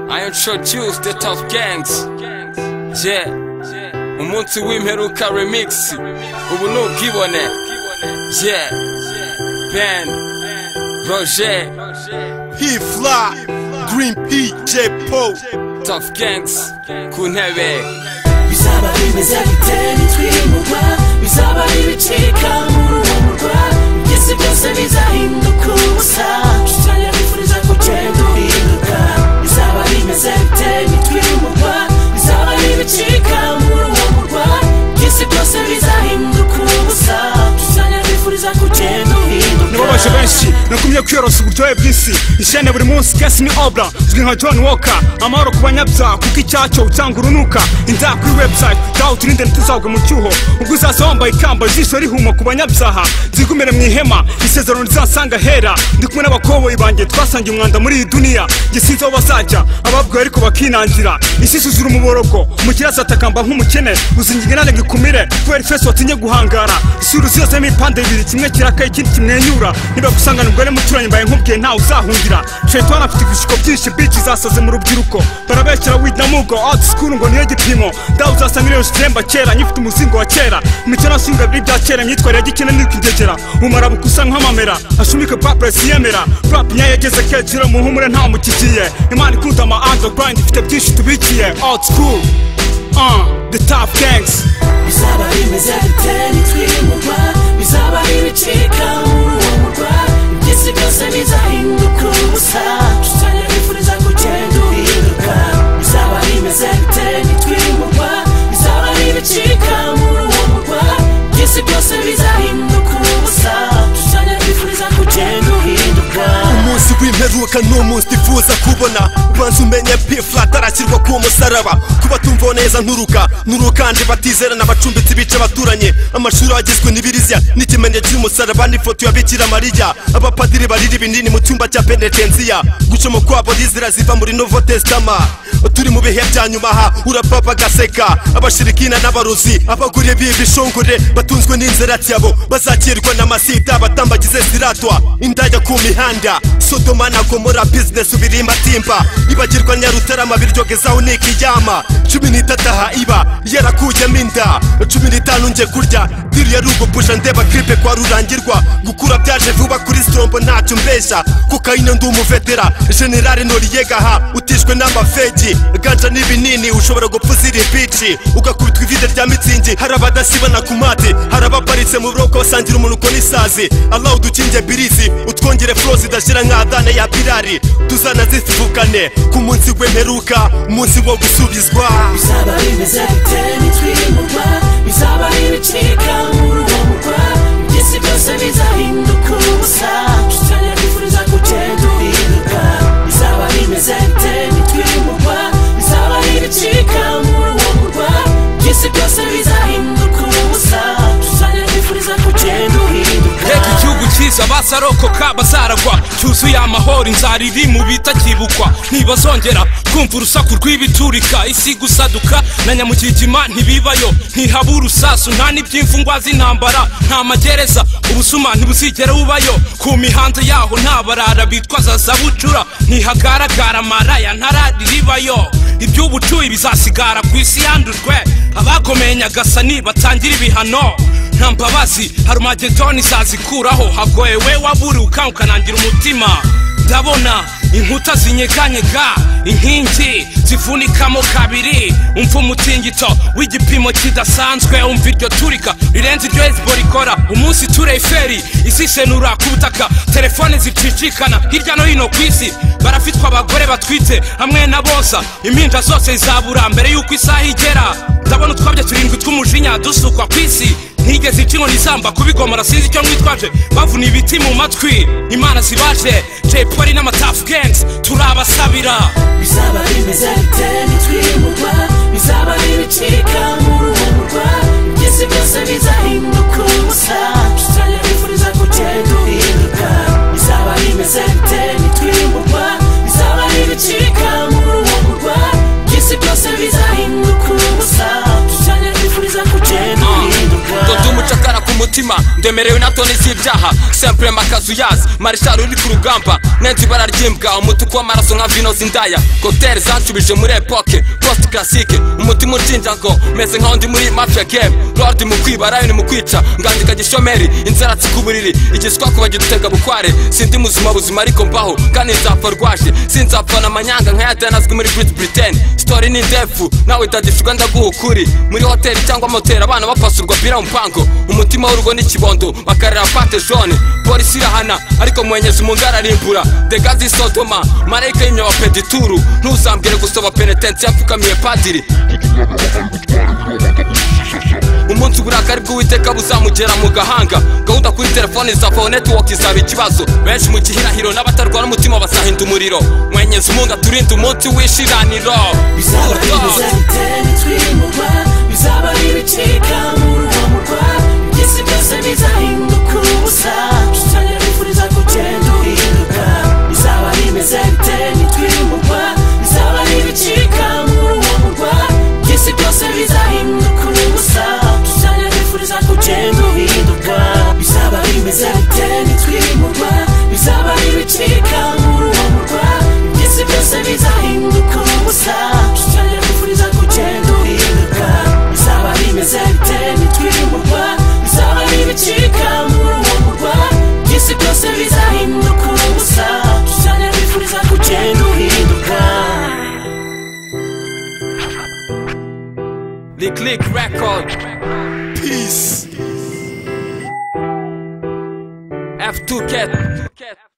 I introduce the top gangs yeah umunsi w'imperuka remix ubu ni ubwibone yeah Ben Roger He fly, Green P, J Poe. Tough Gangs ku ntebe bizaba bimeze bite nitwimurwa bizaba bibicika murumurwa byose byose bizahinduka ubusa shitanya bifuriza kugenda uhinduka bizaba bimeze bite nitwimurwa bizaba bibicika murumurwa byose byose bizahinduka ubusa shitanya bifuriza kugenda nibo uhinduka baje benshi nakumye kwiyorosa uburyohe bw'isi ishene buri munsi kesi ni obra uzwi nka john walker amahoro ku banyabyaha kuko icyacyo cyangwa urunuka inda kuri website dawe uturinde ntituzagwe mu cyuho ubwo uzaza wambaye ikamba ijisho rihuma ku banyabyaha zigumire mu ihema isezerano rizasanga hera ndi kumwe n'abakoboyi banjye twasangiye umwanda muri iyi duniya njye sinzi aho bazajya ababwiwe ariko bakinangira isi zuzura umuborogo umukire azatakamba nk'umukene uzinginge nane ngikumire kubera ifeso watinye guhangara isura ziyozemo ibipande bibiri kimwe kirakaye ikindi kimwenyura nibagusangana ubwo muturanye mbaye nkubwiye ntawe uzahungira shaitan afite ibishuko byinshi bici zasaze mu rubyiruko barabeshyira wida mugo out school ngo niyo gipimo dawe uzasanga iriyo shiremba kera nyifite umuzingo wa kera imico n'ashinga biri bya kera imyitwarire ya gikene n'ikigegera umumara bukusa nk'amamera ashumike papuresi yemera rap nyayo yageze keciro muhumure nta mukigiye imana ikunda ama underground ifite byinshi tubikiye out school uh, the top gangs bizaba bimeze bite nitwimurwa bizaba bibicika murumurwa iby'isi byose bizahinduka ubusa tutanya bifuriza kugenda uhinduka bizaba bimeze bite nitwimurwa bizaba bibicika murumurwa iby'isi byose bizahinduka ubusa tutanya bifuriza kugenda uhinduka umunsi w'imperuka ni umunsi nifuza kubona ubanza umenye pifla atarashyirwa ku musaraba kuba tumvaho neza nturuka nturukanje batizerana abacumbitsi bica abaturanyi amashuri agizwe n'ibirizya n'ikimenyetso cy'umusaraba n'ifoto ya bikira mariya abapadiri barira ibinini mu cyumba cya penetensiya gucamo kwabo n'inzira ziva muri novo testama turi mu bihe bya nyuma aha urapapa agaseka abashirikina n'abarozi abaguriye b'ibishongore batunzwe n'inziratyabo bazakirwa n'amasida batambagize siratwa indaya ku mihanda sodoma na gomora bizinesi birimbatimba ibagirwa nyarutarama biryogezaho nikiyama cumi n'itatu aha iba yarakuyemo inda cumi n'itanu njye kurya diri ya rugopusha ndeba kiripe kwa rurangirwa gukura byaje vuba kuri sitombo ntacyo mbeshya kokayine ndi umuvetera generale noriyega ha utishwe n'amafegi ganja n'ibinini ushobora gupfuza iri bici ugakubitwa ivide rya mitsingi hari abadasibana ku mate hari abaparitse mu buroko basangira umunuko n'isazi allah udukinge birizi utwongere furo zidashira nk'adana ya pirari tuzana zivukane ku munsi w'imperuka umunsi wo gusubizwa bizaba bimeze bite nitwimurwa bizaba bibicika murumurwa iby'isi byose bizahinduka ubusa tutanya twifuriza kugenda uhinduka bizaba bimeze bite nitwimurwa bizaba bibicika murumurwa iby'isi byose bizahinduka ubusa tutanya twifuriza kugenda uhinduka reka igihugu cyiza basarokoka bazaragwa cyuzuye amahoro inzara iri mu bitakibukwa ntibazongera kumva urusaku rw'ibiturika isi gusaduka na nyamukigima ntibibayo ntihaba urusasu nta n'iby'imfungwa z'intambara nta magereza ubusuma ntibuzigera bubayo ku mihanda yaho nta barara bitwaza za bucura ntihagaragara amaraya ntarariribayo iby'ubucuyi bizasigara ku isi yandujwe abakomeye nyagasani batangira ibihano nta mbabazi hari umagedoni zazikuraho hagoye we waburi ukangukanangira umutima ndabona inkuta zinyeganyega inkingi zifunikamo kabiri umva umutingito w'igipimo kidasanzwe umva iryo turika rirenze iryo hezbo rikora umunsi ture iferi izisenura ku butaka telefone zicicikana hirya no hino ku isi barafitwa abagore batwite hamwe n'abosa impinja zose zabura mbere y'uko isaha igera ndabona utwabyo turindwi tw'umujinya dusukwa ku isi ntigeze ica inkoni isamba kubigomora sinzi icyo mwitwaje bavuna ibiti mu matwi imana zibaje jay polly n'amatafu gangs turabasabira bizaba bimeze bite nitwimurwa bizaba bibicika murumurwa iby'isi byose bizahinduka ubusa tutanya bifuriza kugenda uhinduka bizaba bimeze bite nitwimurwa bizaba bibicika murumurwa iby'isi byose bizahinduka ubusa tutanya bifuriza kugenda uhinduka dodo umucakara ku mutima ndemerewe na toni z'ibyaha sempure makazuyazi marishari uri ku rugamba nenze ibara ry'imbwa umutuku w'amaraso nka vino zindaya koteri zanshubije muri epoke post classique umutima ucinja ngo meze nkaho ndi muri mafia game lord mu kwiba lion mu kwica ngandika gishomeri inzaratsi ku buriri igiswa kuba gitutega bukware sindi muzima buzima ariko mbaho kandi nzapfa rwaje sinzapfana amanyanga nka ya Diana azwi muri Great Britain story ni ndefu nawe dadishurwa ndaguha ukuri muri hoteli cyangwa moteri abana bapasurwa bira umpango umutima w'urugo n'ikibondo bakarira pate jaune polisi irahana ariko muhenyeza umungara arimbura degazi sodoma marayika y'imyoba pedituru ntuzambwire gusaba penetensi yapfukamiye padiri umunsi uburakari bw'uwiteka buzamugera mu gahanga gahunda kuri telefoni izafaho netiwoki izaba ikibazo benshi mu gihirahiro n'abatarwara umutima basahinda umuriro mwenyeza umunga turinde umunsi w'ishiraniro bizaba ari ibizabitera twimurwa bizaba ari ibicika mu ruhamurwa by'isi byose bizahinduka ubusa dutangira kwifuriza kugenda uhinduka bizaba ari imeze bitera twimurwa bizaba ari ibicika mu ruhamurwa by'isi byose bizahinduka ubusa dutangira kwifuriza kugenda uhinduka bizaba ari imeze bitera twimurwa bizaba ari ibicika mu ruhamurwa by'isi byose bizahinduka ubusa dutangira kwifuriza kugenda uhinduka bizaba ari imeze bitera twimurwa bizaba ari ibicika mu ruhamurwa by'isi byose bizahinduka ubusa dutangira kwifuriza kugenda uhinduka lick lick record peace f2k